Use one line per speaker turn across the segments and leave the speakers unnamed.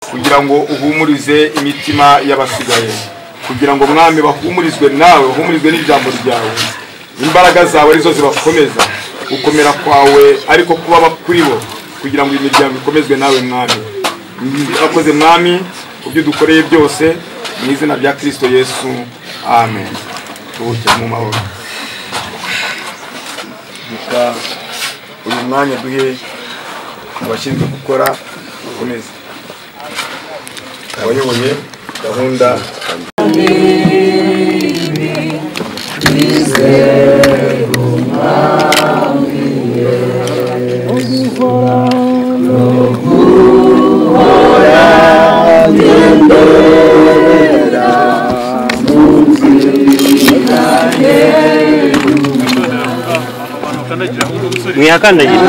kugira ngo uhumurize imitima y'abasigaye kugira ngo mwami bahumurizwe nawe bahumurizwe n'ijambo ryawe imbaraga zawe arizo zibakomeza gukomera kwawe ariko kuba kuri bo kugira ngo imiryango ikomezwe nawe mwami akoze mwami ku byo dukoreye byose mu izina rya kirisito yesu amen tubuke mu mahoro reka uyu mwanya duhe abashinzwe gukora bakomeze abayoboye gahunda
mwihakandagira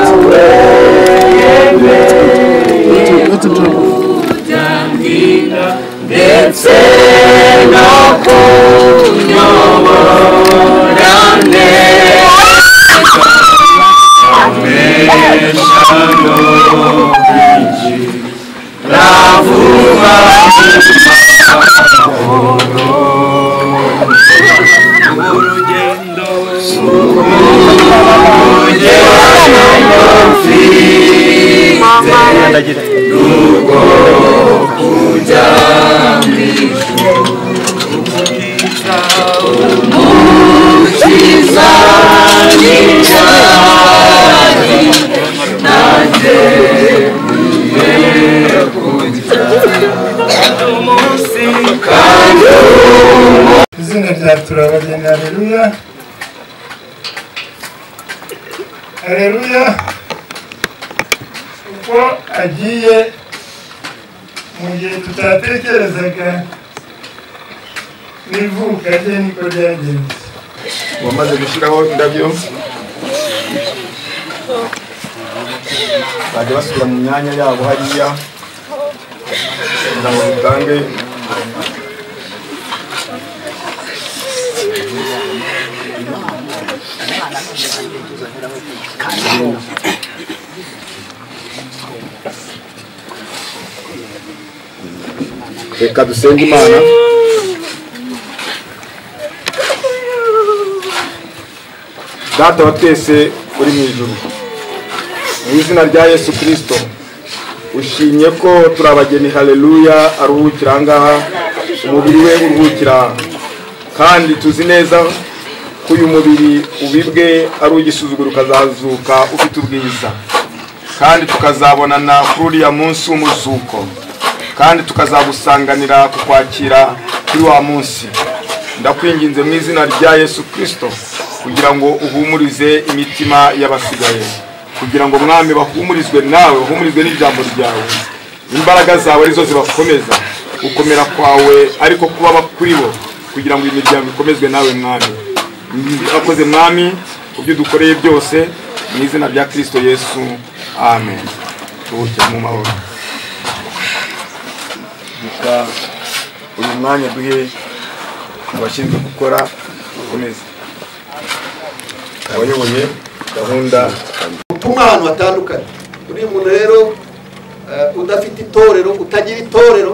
kandagira
izina rya turabagena hareruya hareruya uko agiye mu gihe tutatekerezaga n'ivuka rye niko ryagenze
wamaze gushyiraho indabyo bajya basubira mu myanya yabo hariya kugira ngo dutange reka dusenge imana data wa twese uri mu ijuru mu izina rya yesu kirisito ushimye ko turi abageni hareruya aruhukira aha ngaha umubiri we uruhukira aha kandi tuzi neza ko uyu mubiri ubibwe ari ugisuzugura ukazazuka ufite ubwiza kandi tukazabonana kuri uriya munsi w'umuzuko kandi tukazagusanganira ku kwakira kuri wa munsi ndakwinginze mu izina rya yesu kirisito kugira ngo uhumurize imitima y'abasigaye kugira ngo mwami bahumurizwe nawe bahumurizwe n'ijambo ryawe imbaraga zawe arizo zibakomeza gukomera kwawe ariko kuba kuri bo kugira ngo imiryango ikomezwe nawe mwami akoze mwami ku byo dukoreye byose mu izina rya kirisito yesu amen tubuke mu mahoro reka uyu mwanya duhe abashinzwe gukora bakomeze abayoboye gahunda
utuma ahantu hatandukanye uri umuntu rero eh, udafite itorero utagira itorero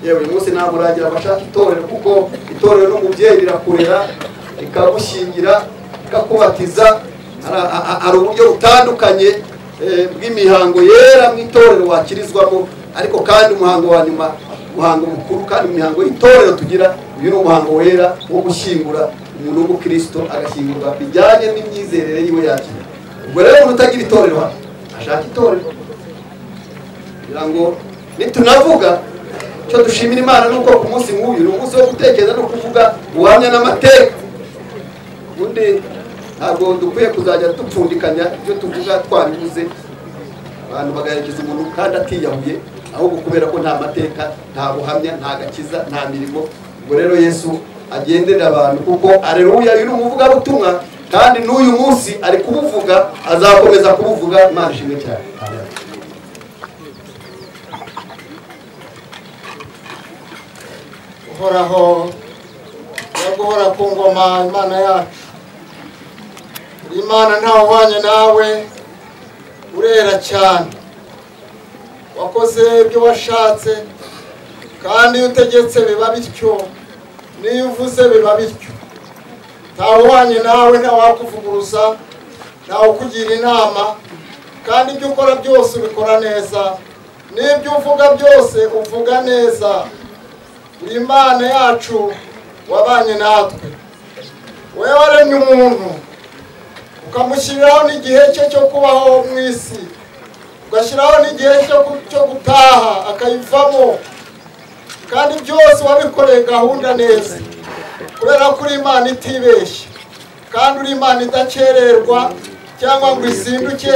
yewe uyu munsi ntabwo uragira abashaka itorero kuko itorero n'umubyeyi rirakurera rikagushyingira rikakubatiza Ara- a- a- hari uburyo butandukanye eh, bw'imihango yera mu itorero wakirizwamo ariko kandi umuhango wa nyuma umuhango mukuru kandi imihango y'itorero tugira uyu ni umuhango wera wo gushyingura umuntu w'umukristo agashyingurwa bijyanye n'imyizerere yiwe yakira ubwo rero umuntu utagira itorero hano ashaka itorero kugira ngo nitunavuga icyo dushimira imana ni uko ku munsi nk'uyu ni umunsi wo gutekereza no kuvuga ubuhamya n'amateka ubundi ntabwo dukwiye kuzajya dupfundikanya ibyo tuvuga twabivuze abantu bagaherekeza umuntu kandi atiyahuye ahubwo kubera ko nta mateka nta buhamya nta gakiza nta mirimo ubwo rero yesu agenderera abantu kuko areruya uyu ni umuvugabutumwa kandi n'uyu munsi ari kubuvuga azakomeza kubuvuga imana ishimwe cyane
uhoraho yo guhora ku ngoma imana yacu uri imana ntawe uhwanye nawe urera cyane wakoze ibyo washatse kandi iyo utegetse biba bityo n'iyo uvuze biba bityo ntawuhanye nawe ntawakuvuguruza ntawukugira inama kandi ibyo ukora byose ubikora neza n'ibyo uvuga byose uvuga neza uri imana yacu wabanye natwe wowe waremye umuntu ukamushyiriraho n'igihe cye cyo kubaho mu isi ugashyiraho n'igihe cyo gu- cyo gutaha akayivamo kandi byose wabikoreye gahunda neza kubera ko uri imana itibeshya kandi uri imana idakererwa cyangwa ngo izinduke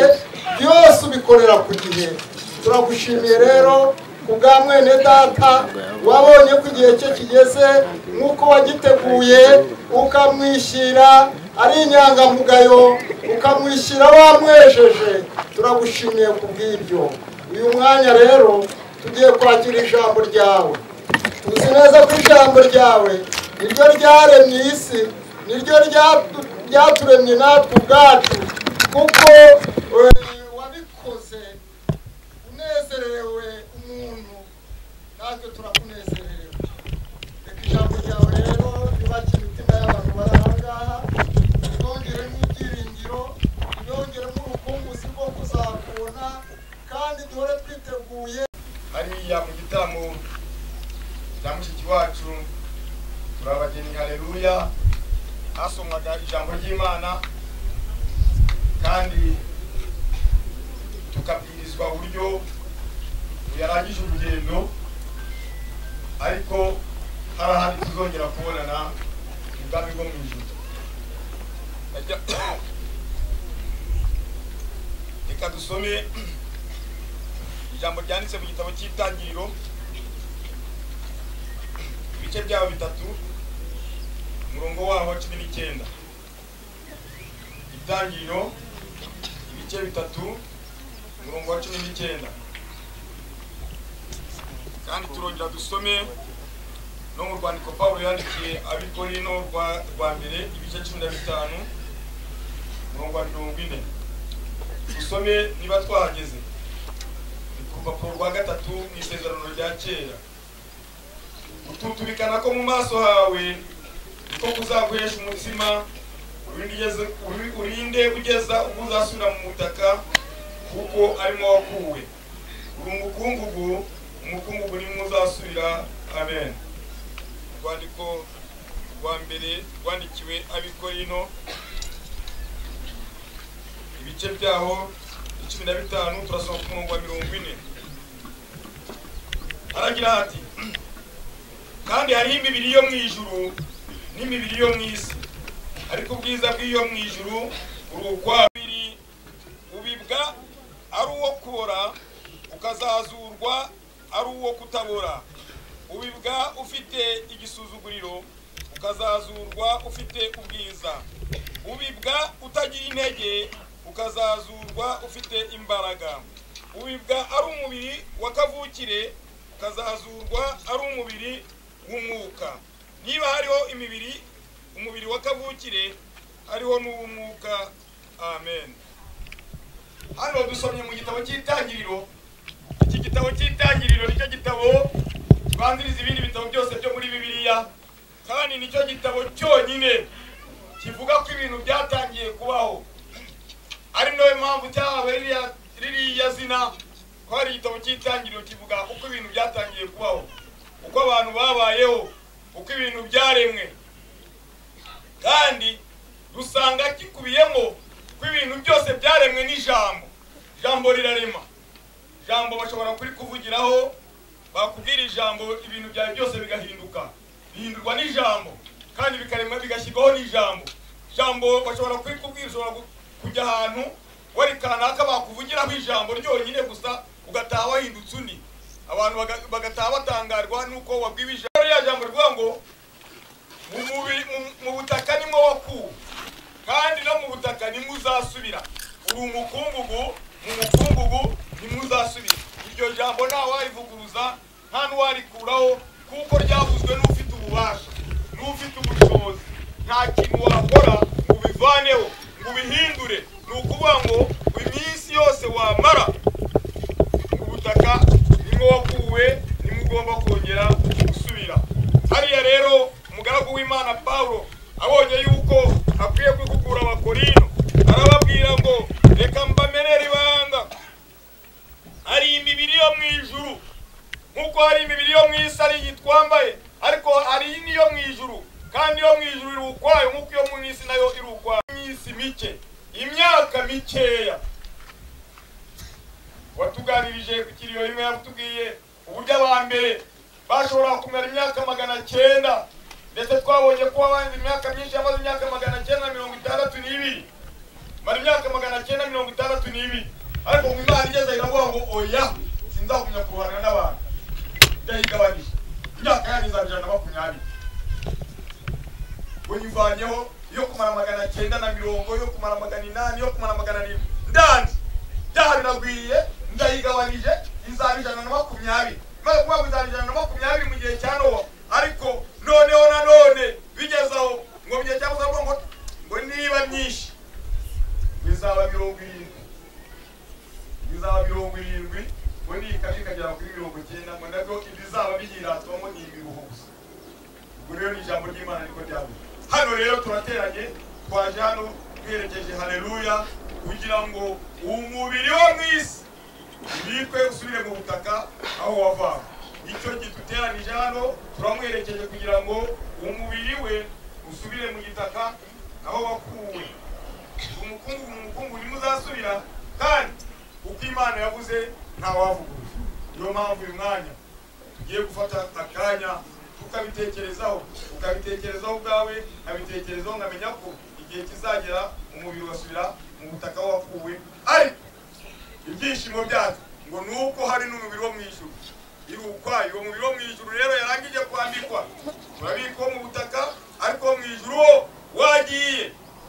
byose ubikorera ku gihe turagushimiye rero ku bwa mwene data wabonye ko igihe cye kigeze nk'uko wagiteguye ukamwishyira ari inyangamugayo ukamwishyira wamwejeje turagushimiye ku bw'ibyo uyu mwanya rero tugiye kwakira ijambo ryawe tuzi neza ko ijambo ryawe niryo ryaremye isi niryo ryatu- ryaturemye natwe ubwacu kuko eh, wabikoze unezerewe umuntu natwe turakunezerewe reka ijambo ryawe rero ryubakire imitima y'abantu bari aha ngaha ryongeremo ibyiringiro ryongeremo urukumbuzi rwo kuzakubona kandi duhore twiteguye
hariya mu gitaramo cya mushiki wacu turabageni hareruya hasomwaga ijambo ry'imana kandi tukabwirizwa uburyo yarangije urugendo ariko hari ahandi tuzongera kubonana mu bwami bwo mu ijuru Ajya- reka dusome ijambo ryanditse mu gitabo cy'itangiriro ibice byabo bitatu umurongo waho wa cumi n'icyenda itangiriro ibice bitatu umurongo wa cumi n'icyenda kandi turongera dusome no mu rwandiko pawulo yandikiye abikorino rwa rwa mbere ibice cumi na bitanu umurongo wa mirongo ine dusome niba twahageze ni ku rupapuro rwa gatatu mu isezerano rya kera ututurikana ko mu maso hawe niko kuzaguhesha umutsima urinde ugeze- uri- urinde kugeza ubwo uzasubira mu butaka kuko arimo wakuwe uri umukungugu umukungugu nimwe uzasubira amen urwandiko rwa mbere rwandikiwe abikorino ibice byaho icumi na bitanu turasoma ku murongo wa mirongo ine aragira ati kandi hariho imibiri yo mu ijuru n'imibiri yo mu isi ariko ubwiza bw'iyo mu ijuru uri ukwabiri ubibwa ari uwo kubora ukazazurwa ari uwo kutabora ubibwa ufite igisuzuguriro ukazazurwa ufite ubwiza ubibwa utagira intege ukazazurwa ufite imbaraga ubibwa ari umubiri wa kavukire ukazazurwa ari umubiri w'umwuka niba hariho imibiri umubiri wa kavukire hariho n'uw'umwuka amen hano dusomye mu gitabo cy'itangiriro iki gitabo cy'itangiriro nicyo gitabo kibanziriza ibindi bitabo byose byo muri bibiliya kandi nicyo gitabo cyonyine kivuga ko ibintu byatangiye kubaho ari nayo mpamvu cyahawe ririya- ririya zina ko hari igitabo cy'itangiriro kivuga uko ibintu byatangiye kubaho uko abantu babayeho uko ibintu byaremwe kandi dusanga gikubiyemo ko ibintu byose byaremwe n'ijambo ijambo rirarema ijambo bashobora kurikuvugiraho bakubwira ijambo ibintu byawe byose bigahinduka bihindurwa n'ijambo kandi bikaremwa bigashyirwaho n'ijambo ijambo bashobora kurikubwira ushobora gu- kujya ahantu wari kanaka bakuvugiraho ijambo ryonyine gusa ugataha wahindutse undi abantu baga- bagataha batangarwa n'uko wabwiwe ijambo rya jambo rivuga ngo mu mubiri- mu- mu butaka nimwo wakuwe kandi no mu butaka nimwe uzasubira uri umukungugu mu mukungugu nimwe uzasubira iryo jambo nta warivuguruza nta n'uwarikuraho kuko ryavuzwe n'ufite ububasha n'ufite ubushobozi nta kintu wakora ngo ubivaneho ngo ubihindure ni ukuvuga ngo iminsi yose wamara mu butaka nibwo wakuwe nimwe ugomba kongera gusubira hariya rero umugaragu w'imana pawulo abonye yuko akwiye kwikukura abakorino arababwira ngo reka mbamenere ibanga hari imibiri yo mu ijuru nk'uko hari imibiri yo mu isi ari iyi twambaye ariko hari n'iyo mu ijuru kandi iyo mu ijuru iri ukwayo nk'uko iyo mu isi nayo iri ukwayo mu isi mike imyaka mikeya watuganirije ku kiriyo rimwe yatubwiye uburyo mbere bashobora kumara imyaka magana cyenda ndetse twabonye ko abandi imyaka myinshi yamaze imyaka magana cyenda mirongo itandatu n'ibiri mara imyaka magana cyenda mirongo itandatu n'ibiri ariko ngo imana igeze iravuga ngo oya sinzagumya kurwana n'abantu ndayigabanije imyaka yanyu izajya na makumyabiri uyivanyeho yo kumara magana cyenda na mirongo yo kumara magana inani yo kumara magana arindwi ndanze byaha biragwiriye ndayigabanije izaba ijana na makumyabiri maze kuvuga ngo izaba ijana na makumyabiri mu gihe cya nowa ariko noneho nanone bigeze aho ngo mu gihe cya musa ngo ngo niba myinshi bizaba mirongo irindwi bizaba mirongo irindwi ngo niyi kabiri ikagera kuri mirongo icyenda ngo nabwo ibizaba biyiratwamo ni ibihugu gusa ubwo rero ni ijambo ry'imana niko ryavuze hano rero turateranye twaje hano twerekeje haleluya kugira ngo umubiri wo mu isi ntibikwe usubire mu butaka aho wavanga icyo giduteranije hano turamwerekeje kugira ngo umubiri we usubire mu gitaka aho wakuwe umukungu mu mukungu ntimuzasubira kandi uko imana yavuze ntawavuguruza niyo mpamvu uyu mwanya tugiye gufata akanya tukabitekerezaho ukabitekerezaho ubwawe nkabitekerezaho nkamenya ko igihe kizagera umubiri ugasubira mu butaka wakuwe ariko ibyishimo byacu ngo ni uko hari n'umubiri wo mu ijuru iri ukwayo uwo mubiri wo mu ijuru rero yarangije kwambikwa urabikwa mu butaka ariko wo mu ijuru wo wagiye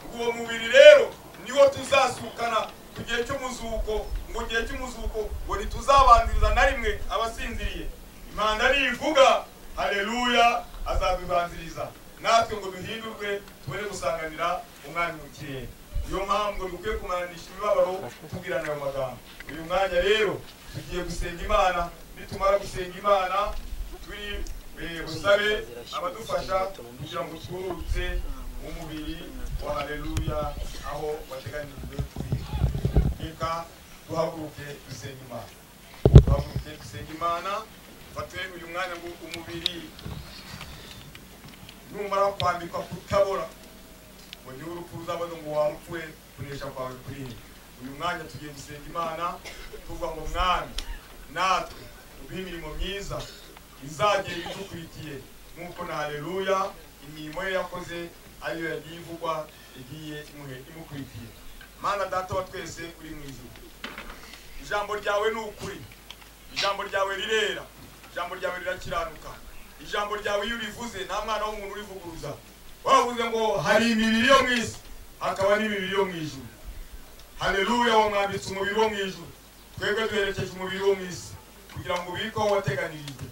ngo uwo mubiri rero niwo tuzasukana ku gihe cy'umuzuko ngo gihe cy'umuzuko ngo ntituzabanziriza na rimwe abasinziriye imana nivuga hareruya azabibanziriza natwe ngo duhindurwe tubone gusanganira umwanya mu kirere niyo mpamvu dukwiye kumaranisha imibabaro tubwirana ayo magambo uyu mwanya rero tugiye gusenga imana nitumara gusenga imana turi eh, busabe abadufasha kugira ngo twurutse umubiri wa hareruya aho wateganijwe kwiga reka duhaguruke dusenga imana duhaguruke dusenga imana batuye uyu mwanya ngo umubiri numara kwambikwa kutabora ngo niwe urupfu ruzabona ngo wapfuye kunesha kwawe kuri iyi uyu mwanya tugiye gusenga imana tuvuga ngo mwami natwe uduhe imirimo myiza izagenda idukurikiye nk'uko na hareruya imirimo ye yakoze ariyo yagiye ivugwa igiye imuhe- imukurikiye mana data wa twese uri mu ijuru ijambo ryawe ni ukuri ijambo ryawe rirera ijambo ryawe rirakiranuka ijambo ryawe iyo urivuze nta mwana w'umuntu urivuguruza waravuze ngo hari imibiri yo mu isi hakaba n'imibiri yo mu ijuru hareruya wamwambitse umubiri wo mu ijuru twebwe duherekeje umubiri wo mu isi kugira ngo ubike aho wateganirijwe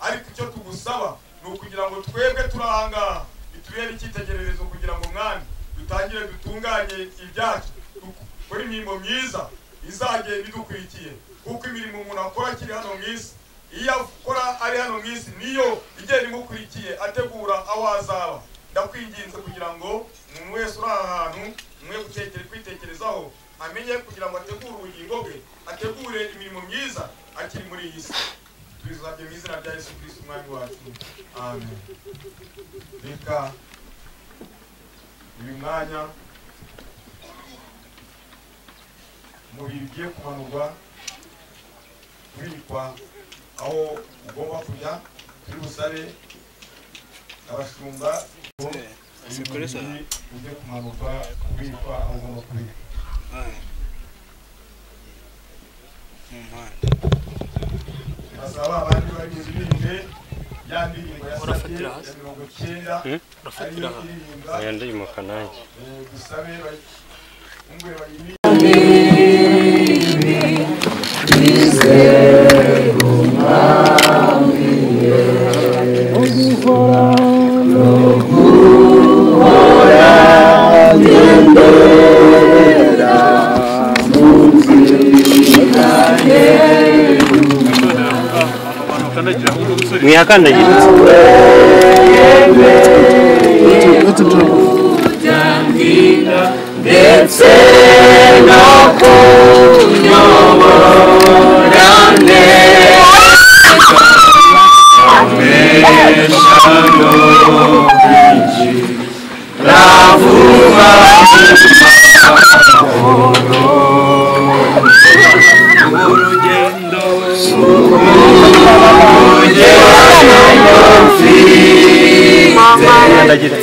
ariko icyo tugusaba ni ukugira ngo twebwe turi ahangaha bitubere icyitegererezo kugira ngo mwami dutangire dutunganye ibyacu dukore imirimo myiza izagenda idukurikiye kuko imirimo umuntu akora akiri hano mu isi iyo akora ari hano mu isi niyo igenda imukurikiye ategura aho azaba ndakwinginze kugira ngo umuntu wese uri aha hantu mwe gutekere kwitekerezaho amenye kugira ngo ategure ubugingo bwe ategure imirimo myiza akiri muri iyi si tubizabye mu izina rya yesu kirisiti umwami wacu amen reka uyu mwanya umubiri ugiye kumanurwa kubikwa aho ugomba kujya kuri busabe abashumba ngo uyu mubiri ujye kumanurwa kubikwa aho ugomba kubikwa basaba abandi bari buririmbe ya ndirimbo yasabye ya mirongo icyenda ariyo iririmba
aya ndimuka nanjye
eh, dusabe bayi- umwe bayiririmbe
muyakandagira kandagira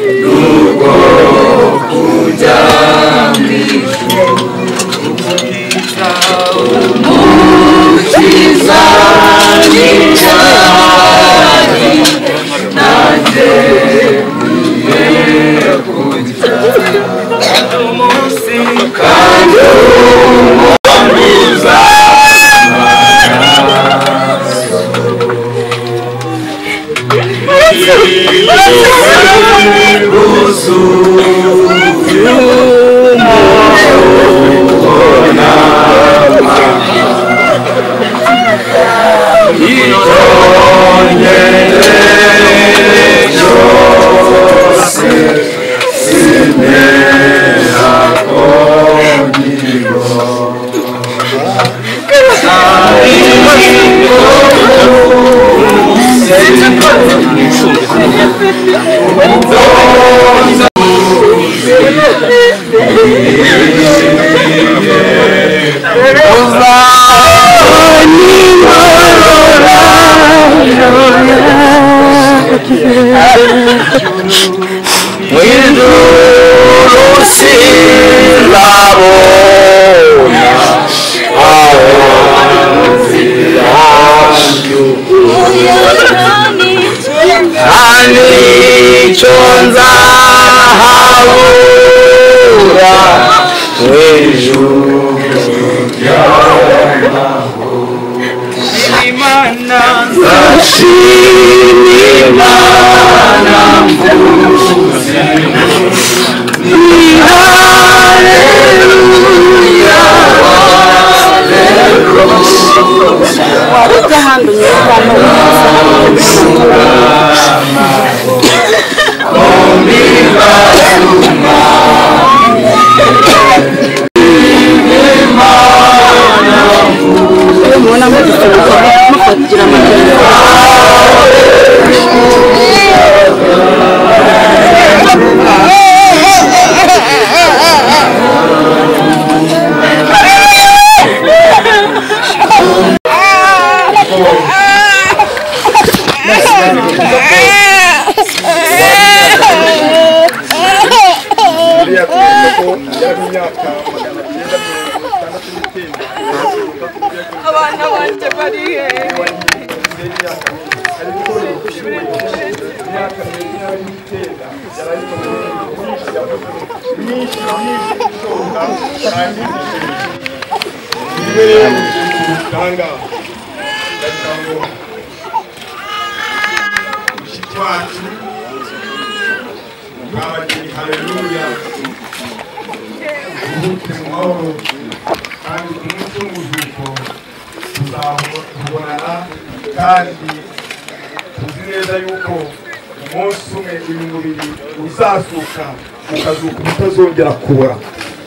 buriya kubera ko yari imyaka magana cyenda mirongo itandatu n'icyenda
abana banjye bari he
haleluya ubuke mu mahoro kandi ku munsi w'umuzuko tuzabonana kandi tuzi neza yuko umunsi umwe uyu mubiri uzasuka ukazuka utazongera kubora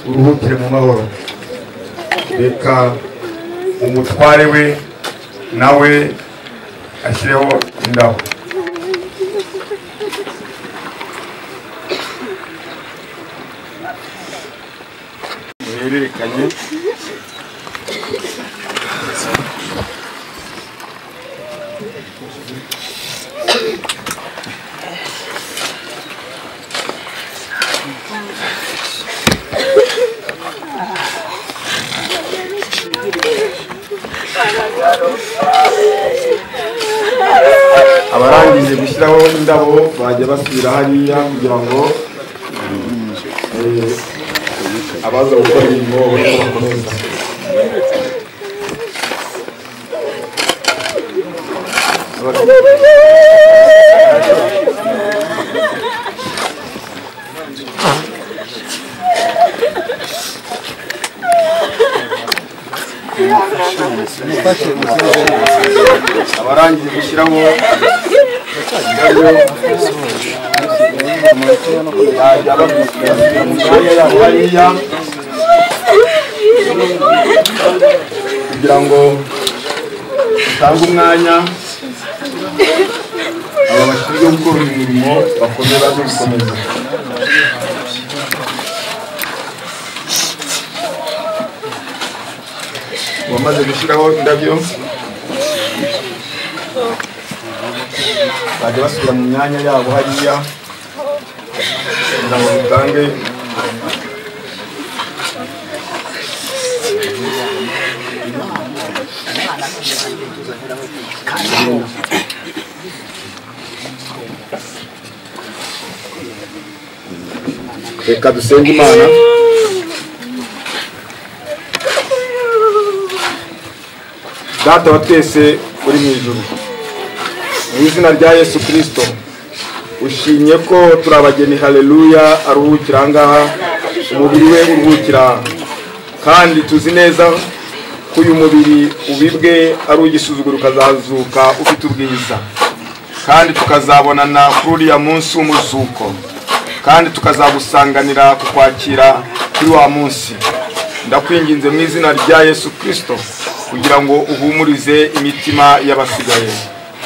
uruhukire mu mahoro reka umutware we nawe ashyireho indabo muhererekanye
abarangije gushyiraho indabo bajya basubira hariya kugira ngo eh, abaza gukora imirimo babone ko bakomeza abarangije gushyiramo yajya babishyira mu myanya yabo hariya kugira ngo utange umwanya aba bashinzwe gukora uyu murimo bakomeze baze gukomeza wamaze gushyiraho indabyo bajya basubira mu myanya yabo hariya kugira ngo dutange reka dusenge imana data wa twese uri mu ijuru mu izina rya yesu kirisito ushimye ko turi abageni haleluya aruhukira aha ngaha umubiri we uruhukira aha. kandi tuzi neza ko uyu mubiri ubibwe ari ugisuzugura ukazazuka ufite ubwiza kandi tukazabonana kuri uriya munsi w'umuzuko kandi tukazagusanganira kukwakira kuri wa munsi ndakwinginze mu izina rya yesu kirisito kugira ngo uhumurize imitima y'abasigaye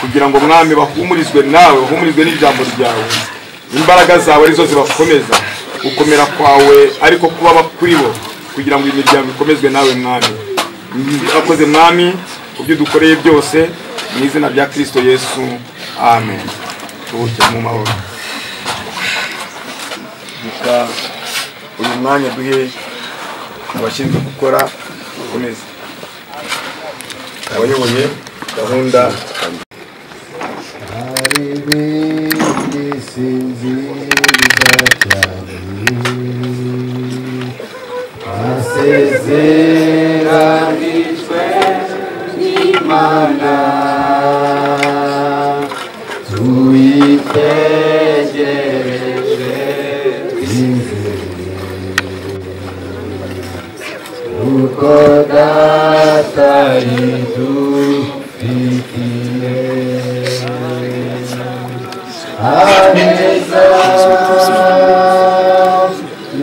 kugira ngo mwami bahumurizwe nawe bahumurizwe n'ijambo ryawe imbaraga zawe arizo zibakomeza gukomera kwawe ariko kuba kuri bo kugira ngo imiryango ikomezwe nawe mwami akoze mwami ku byo dukoreye byose mu izina rya kirisito yesu amen tubuke mu mahoro reka uyu mwanya duhe abashinzwe gukora gukomeza abayoboye gahunda
hari ibindi sinziriza cyane asezeranijwe n'imana tuyitegereje twizeye uko data yidufitiye aneza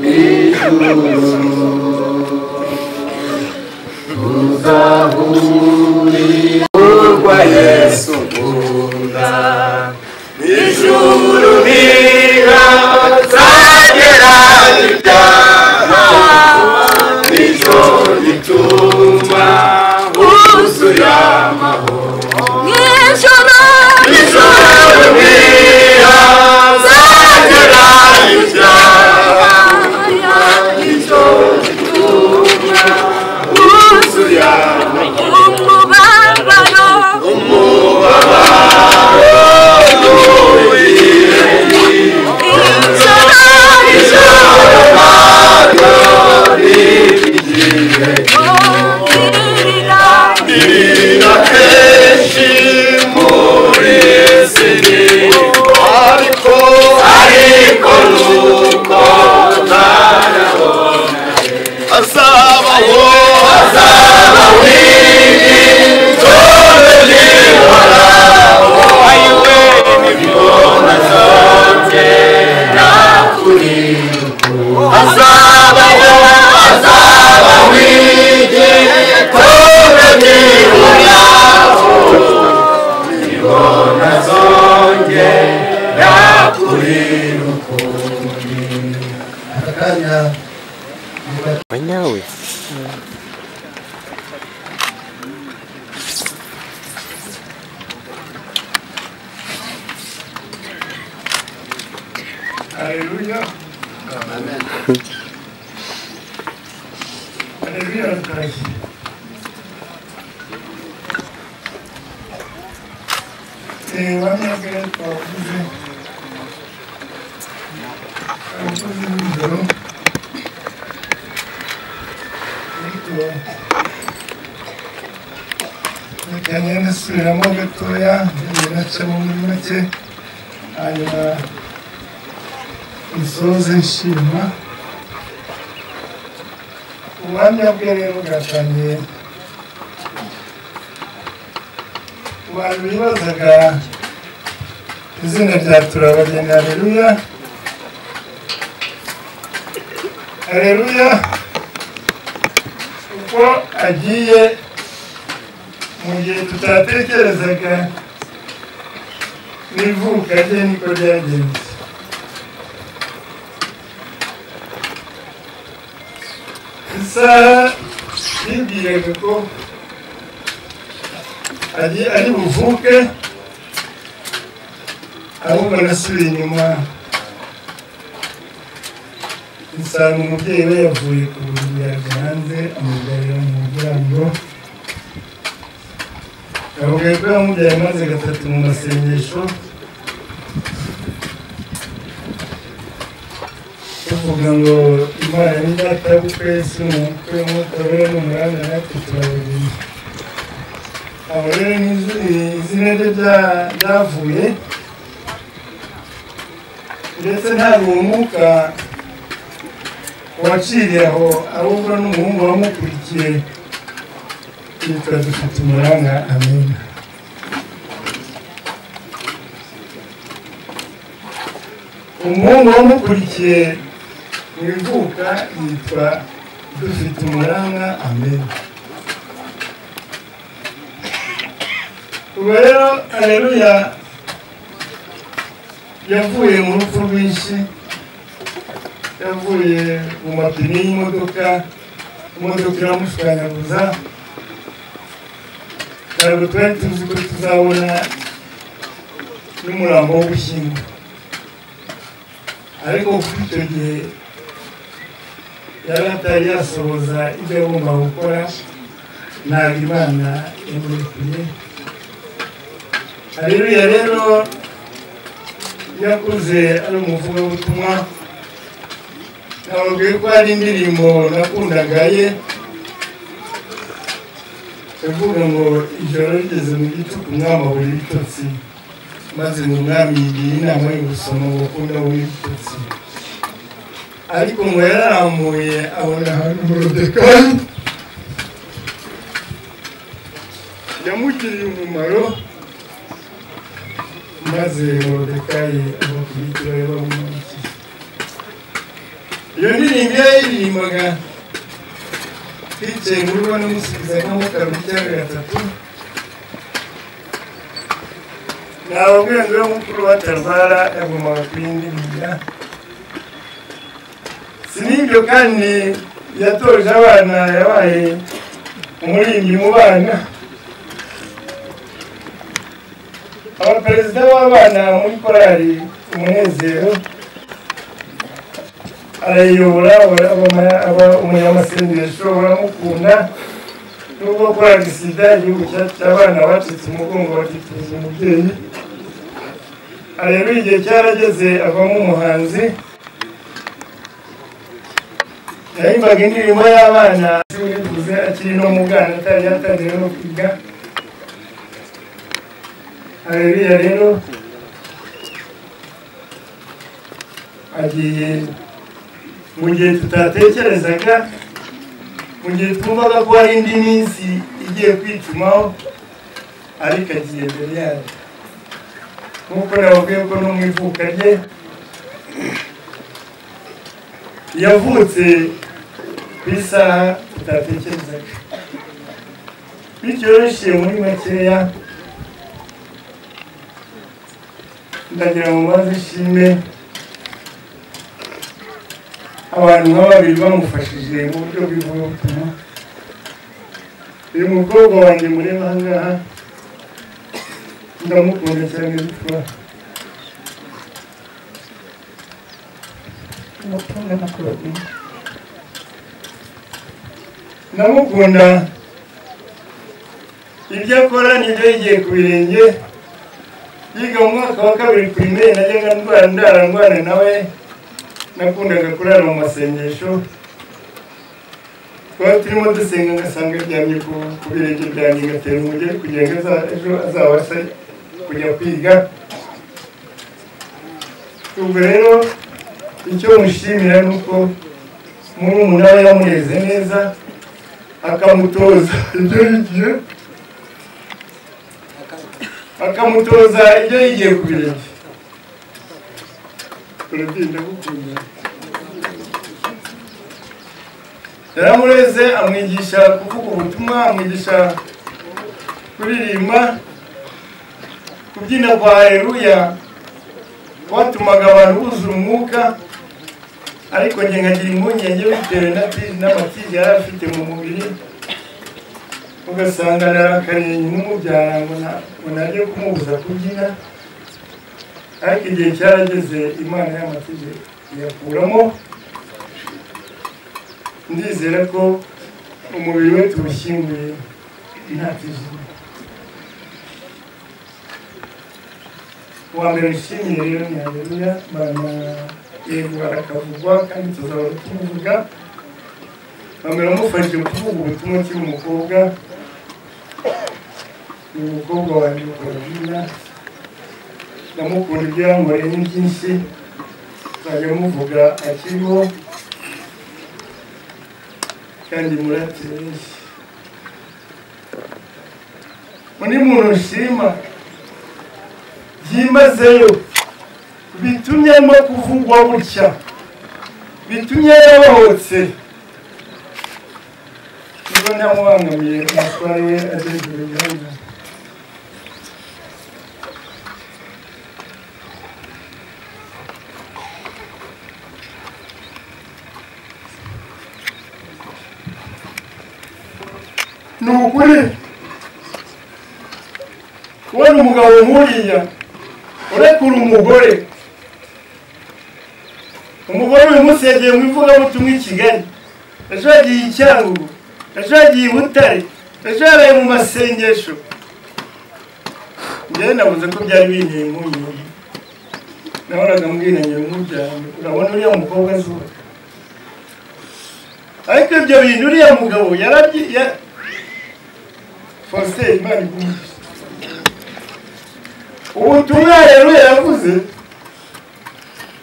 n'ijuru tuzahurirwa yesu ukunda ijuru ntirazagera ibyaha nicyo gituma huzuye amahoro
Ijoro
ijoro ntirazagera ibyaha nicyo gituma huzuye amahoro
umubabaro ijoro ririra
Haleluya. Haleluya ratashye. Eh, bamwe mbere twavuze abakozi b'ijoro ariko reka ngende nsubiramo gatoya ngende nacamo muri make hanyuma isoze nshima ubuhamya bwe rero bwatangiye abantu bibazaga izina rya turabageni hareruya hareruya uko agiye mu gihe tutatekerezaga n'ivuka rye niko ryagenze isaha yibwiraga ko ari ari buvuke ahubwo nasubiye inyuma nsanga umubyeyi we yavuye ku buriri yaje hanze amugarira mu muryango avuga ko yamubyaye amaze gatatu mu masengesho tuvuga ngo imana ni data w'ukwezi ni umukwe w'umutobe n'umwanya natwe turabagenda abo rero ni izi- izina rye rya- ryavuye ndetse nta ruhumuka waciriye aho ahubwo n'umuhungu wamukurikiye yitwa dufite umuranga amena umuhungu wamukurikiye mu ivuka yitwa dufite umuranga amena ubu rero areruya yavuye mu rupfu rwinshi yavuye mu mapine y'imodoka imodoka iramushukanyaguza ntabwo twari tuzi ko tuzabona n'umurambo wo gushyingura ariko kuri icyo gihe yari atari yasohoza ibyo yagomba gukora ntabwo imana yamurekuye Haleluya rero yakuze ari umuvugabutumwa nababwiye ko hari indirimbo nakundaga ye yavuga ngo ijoro rigeze mu gicuku umwami abura ibitotsi maze ngo umwami yigiye inama yo gusoma ubukundu abura ibitotsi ariko ngo yararambuye abona ahantu morodekayi yamugiriye umumaro maze morodekayi abakubitira bamumanikira iyo ndirimbo iyo yaririmbaga twicaye mu rugo n'umusubiza nk'amakaro cyangwa gatatu nta burenganzira mukuru wa tarvara yagombaga kuyindirimbira sinibyo kandi yatoje abana yabaye umuririmbyi mu bana abaperezida b'abana muri korali umunezero arayiyobora aba- abama- aba- umunyamasengesho baramukunda nubwo korali sida igihugu cyacu cy'abana bacitse umugongo bakitiza umubyeyi areruye igihe cyarageze avamo umuhanzi yahimbaga indirimbo y'abana zivuze akiri no mu bwana atari yatangira no kwiga areruya rero agiye mu gihe tutatekerezaga mu gihe twumvaga ko hari indi minsi igiye kwicumaho ariko agiye mbere yayo nk'uko nababwiye ko no mu ivuka rye yavutse ku isaha tutatekerezaga bityo rero biciye muri makeya ndagira ngo maze ishimwe abantu nka babiri bamufashije mu buryo bw'ivugabutumwa uyu mukobwa wanjye mureba aha ngaha ndamukunda cyane bitwa ndamukunda ibyo akora nibyo yigiye ku birenge yiga mu mwaka wa kabiri pirimeri najyaga ndwara ndara ndwara nawe nakundaga kurara mu masengesho twari turimo dusenga ngasanga aryamye ku ku birenge byanjye ngatera umugeri kugira ngo aza- ejo azabashe kujya kwiga ubwo rero icyo mushimira ni uko muri umunara yamureze neza akamutoza ibyo yigiye bakamutoza ibyo yigiye ku birenge turabyinda gukunda yaramureze amwigisha kuvuga ubutumwa amwigisha kuririmba kubyina kwa haleluya kwatumaga abantu buzura umwuka ariko njye nkagira impungenge bitewe na tiri n'amatizi yari afite mu mubiri ugasanga ararakariye n'umubyara ngo na- ngo najye kumubuza kubyina ariko igihe cyarageze imana y'amategeko iyakuramo ndizera ko umubiri we tuwushyinguye nta kizima uwa mbere ushimiye rero ni haleluya bana yego barakavugwa kandi tuzahora tuvuga bamera mufashije kuvuga ubutumwa ukiri umukobwa ni umukobwa wanjye ukorana ndamukunda ibyo yankoreye ni byinshi nzajya muvuga akiriho kandi muratire benshi undi muntu ushima byimazeyo bitumye arimo kuvugwa gutya bitumye yabohotse niba ntamubangamiye umutware we ageze uruganda ni ukuri kubona umugabo nk'uriya urekura umugore umugore uyu munsi yagiye mu ivugabutumwa i kigali ejo yagiye i cyangugu ejo yagiye i butare ejo yaraye mu masengesho njyewe nabuze ko byari binteye impungenge nahoraga mbwinangira nk'ubyanjye urabona uriya mukobwa azuba ariko ibyo bintu uriya mugabo yarabyi ya- faustin imana igumye ubutumwa rero yaravuze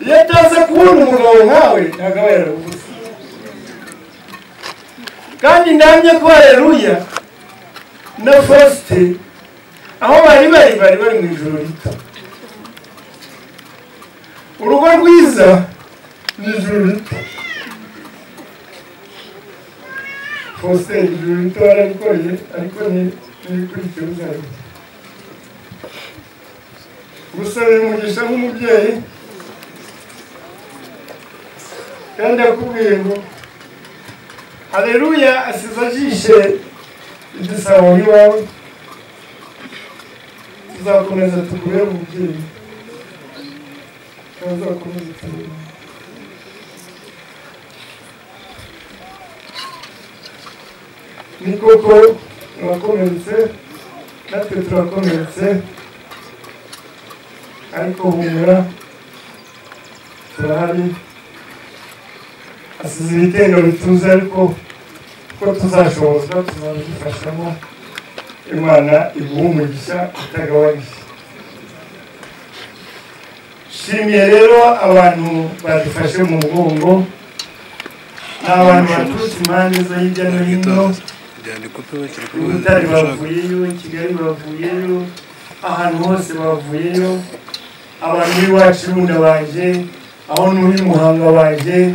iyo ataza kubona umugabo nkawe ntabwo aba yaravuze kandi ndamye ko hareruya na fausite aho bari bari bari bari mu ijoro rito urugo rwiza ni ijoro rito fausite ijoro rito warabikoreye ariko ni ibikurikira uzabikora gusabira umugisha nk'umubyeyi kandi akubwiye ngo hareruya asize ajishe igisabo iwawe tuzakomeza tugure umubyeyi tuzakomeza tugure ni koko urakomeretse natwe turakomeretse ariko humura turahari asize ibitero bituze ariko ko tuzashoboza tuzabifashamo imana iguha umugisha utagabanije shimiye rero abantu badufashe mu mugongo ni abantu baturutse impande zo hirya no hino butare bavuyeyo kigali bavuyeyo ahantu hose bavuyeyo abantu b'iwacu irunda baje aho n'uri muhanga baje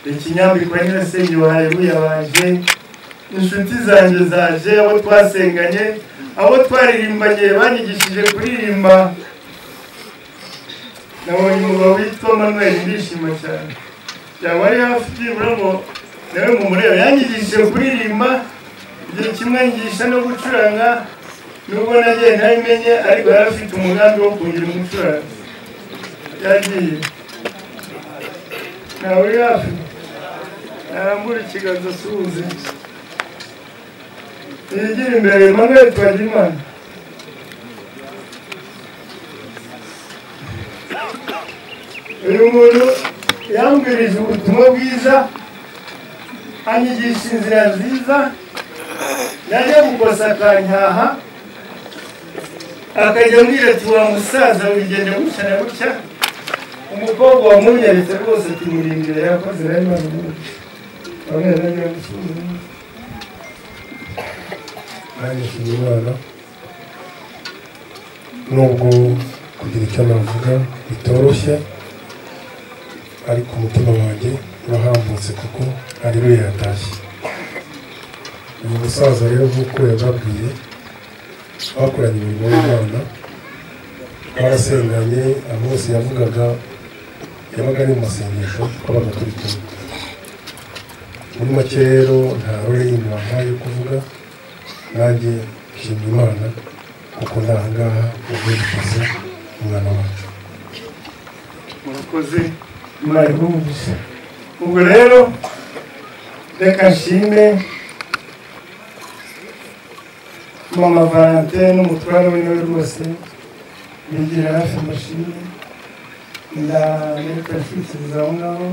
ikinyambikwa nyirasenge baharebuya baje inshuti zanjye zaje abo twasenganye abo twaririmbanye banyigishije kuririmba nabonye umugabo witwa manuel ndishima cyane yaba ari hafi byibura ngo nawe mumurebe yanyigishije kuririmba igihe kimwe nyigisha no gucuranga nubwo nagiye ntabimenye ariko yari afite umugambi wo kugira umucuranzi yagiye ntawe uri hafi narambura ikiganza asuhuze yigira imbere emmanuel twagirimana uyu muntu yambwirije ubutumwa bwiza anyigisha inzira nziza najya gukosa akanyaha akajya ambwira ati wa musaza wigenda gutya na gutya umukobwa wamunyeretse rwose ati murindire yakoze rero nanjye
nubwo kugira icyo navuga bitoroshye ariko umutima wanjye urahambutse kuko ariwe yatashye uyu musaza rero nk'uko yababwiye bakoranye imirimo y'imana barasenganye amose yavugaga yabaga ari mu masengesho twabaga turi kumwe muri make rero nta rore inyuma yo kuvuga nanjye nshimye imana kuko ni aha ngaha ubwerekeza umwana wacu
murakoze imana ihumurize ubwo rero reka nshime mama valentine n'umutware we nawe rwose bigira hafi amashimwe ndamureka nshyikiriza aho ngaho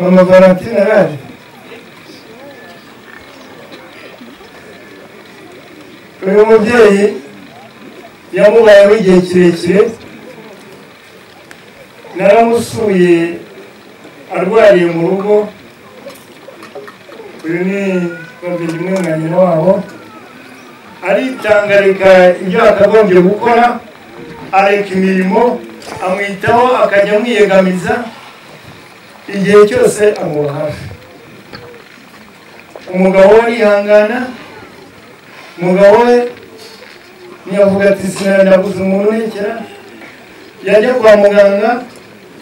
mama valentine araje uyu mubyeyi yamubayeho igihe kirekire naramusuye arwariye mu rugo uyu ni babiri na nyina wabo aritanga areka ibyo yakagombye gukora areka imirimo amwitaho akajya amwiyegamiza igihe cyose amuba hafi umugabo we arihangana umugabo we ntiyavuga ati sinanabuze umuntu urekera yajya kwa muganga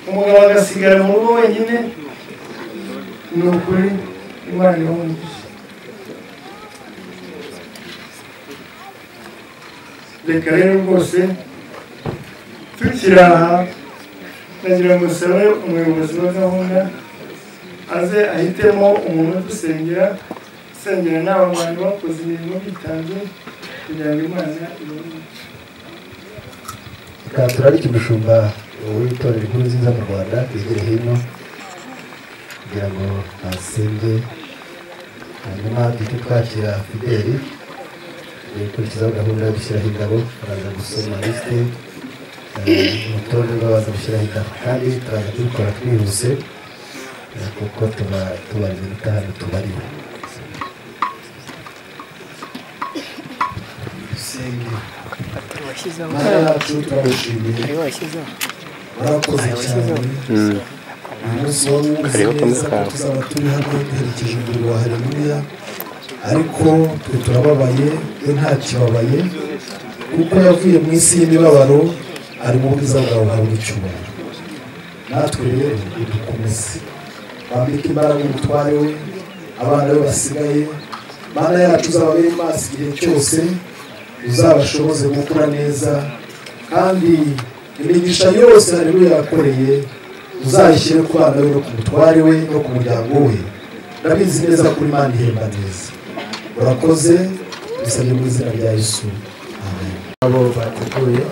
umugabo agasigara mu rugo wenyine ni ukuri imana ibamugisha reka rero rwose tukiri aha nagira ngo usabe umuyobozi wa gahunda aze ahitemo umuntu udusengera usengera n'aba bantu bakoze imirimo bitanze kugira ngo imana ibone
katura ari umushumba w'itorero inkuru nziza mu rwanda hirya hino kugira ngo asenge hanyuma duhite twakira fideli gukurikizaho gahunda yo gushyiraho indabo baraza gusoma lisite eh, urutonde rw'abaza gushyiraho indabo kandi turaza kubikora twihuse eh, kuko tuba tubara iminota hano tubariwe
dusenge mana yacu turabashimiye murakoze cyane uyu munsi wari umeze neza ko tuzaba turi hano duherekeje umuriro wa hareruya ariko twe turababaye we ntakibabaye kuko yavuye mu isi y'imibabaro ari mu bwiza bwawe habura icyubahiro natwe rero udukomeze bambike imbaraga umutware we abana be basigaye mana yacu uzababere maso igihe cyose uzabashoboze gukura neza kandi imigisha yose hareruya yakoreye uzayishyire ku bana be no ku mutware we no ku muryango we ndabizi neza kuri imana ihemba neza urakoze bisabye mu izina rya yesu amen abo bateguye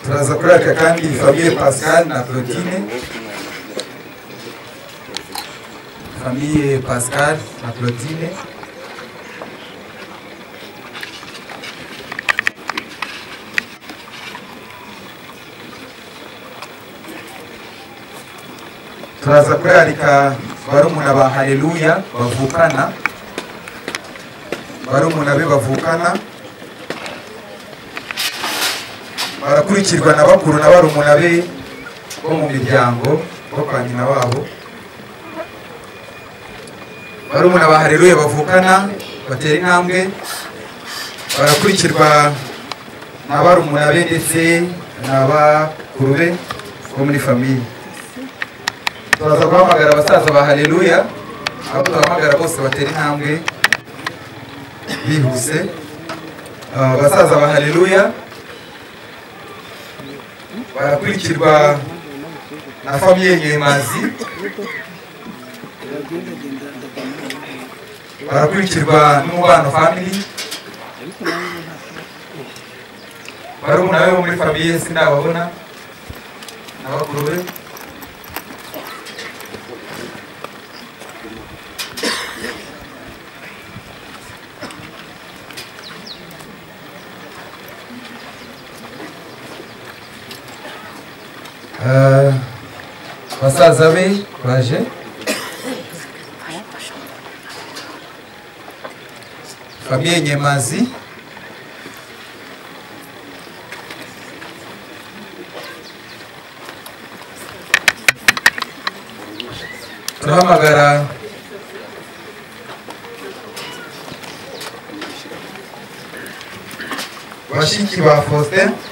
turaza kuri aka kandi famiye pascal na claudine famiye pascal na claudine turaza kurarika barumuna ba haleluya bavukana barumuna be bavukana barakurikirwa na bakuru na barumuna be bo mu miryango bo kwa nyina wabo barumuna ba hareruye bavukana batera intambwe barakurikirwa na barumuna be ndetse na bakuru be bo muri famiye turaza guhamagara abasaza ba hareruya abo turahamagara bose batera intambwe bihuse Ah, abasaza ba hareruya barakurikirwa na famiye nyemazi barakurikirwa n'umubano family barumuna be bo muri famiye sinababona na bakuru be
Ah, basaza be baje famiye nyemazi turahamagara bashiki ba faustin